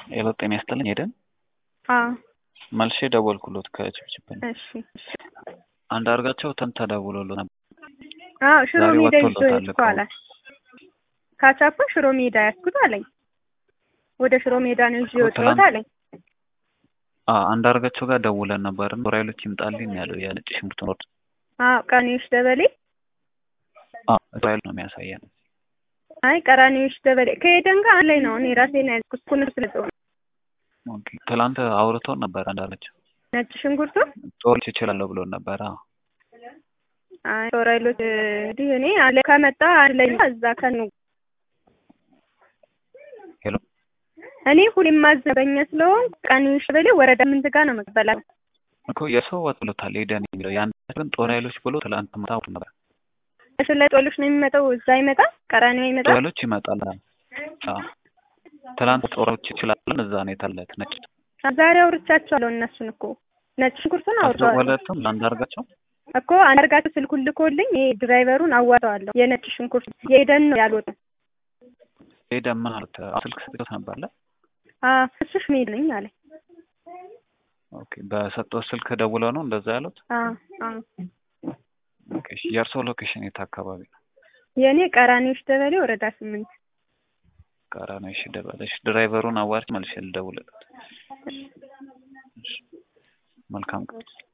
ሄሎ ጤና ይስጥልኝ ሄደን አዎ መልሼ ደወልኩሎት ከችብችብ እሺ አንድ አድርጋቸው ትን ተደውሎሎ ነበር አዎ ሽሮ ዛሬ ሜዳ ይዞ ወጥቶለታል ሄድኩ አለ ካቻፓ ሽሮ ሜዳ ያስኩት አለኝ ወደ ሽሮ ሜዳ ነው ይዤ እኮ የወጣሁት ትላንት- አለኝ አዎ አንድ አድርጋቸው ጋር ደውለን ነበር ራይሎች ይምጣልኝ ያለው የነጭ ሽንኩርት ወርድ አዎ ቀኔዎች ደበሌ ራይል ነው የሚያሳየን አይ ቀራኔዎች ደበሌ ከሄደን ጋር አንድ ላይ ነው እኔ ራሴን ያዝኩት ኩንር ስለጠው ኦኬ ትላንት አውርቶን ነበር አንዳለችው ነጭ ሽንኩርቱ ጦርች ይችላለሁ ብሎን ነበር አዎ አይ ጦራይሎች እንዲህ እኔ አለ ከመጣ አንድ ላይ ነው እዛ ከኑ ሄሎ እኔ ሁሌም ማዘበኛ ስለሆን ቀኔዎች ደበሌ ወረዳ ምንት ጋር ነው መቀበላት እኮ የሰው ወጥ ብሎታል ሄደን የሚለው ያን ግን ጦር ኃይሎች ብሎ ትላንት ማታ አውርቶ ነበር እሱ ላይ ጦሎች ነው የሚመጣው እዛ ይመጣ ቀራኔው ይመጣ ጦር ኃይሎች ይመጣል አዎ ትላንት ጦሮች ይችላለን እዛ ነው የታለት ነጭ ዛሬ አውርቻቸዋለሁ እነሱን እኮ ነጭ ሽንኩርቱን አውርተዋለሁ አስደወለትም ለአንድ አድርጋቸው እኮ አንዳርጋቸው ስልኩን ልኮልኝ ይሄ ድራይቨሩን አዋራዋለሁ የነጭ ሽንኩርት የሄደን ነው ያልወጣው ሄደን ምን አሉት ስልክ ሰጥቶት ነበር አለ አዎ እሱሽ ሜድ ነኝ አለኝ ኦኬ በሰጠው ስልክ ደውለው ነው እንደዛ ያሉት አዎ አዎ ኦኬ እሺ የእርሶ ሎኬሽን የት አካባቢ ነው የእኔ ቀራኔዎች ደበሌ ወረዳ ስምንት ቀራና እሺ ደበለሽ ድራይቨሩን አዋርች መልሼ ልደውልለት እሺ መልካም ቀን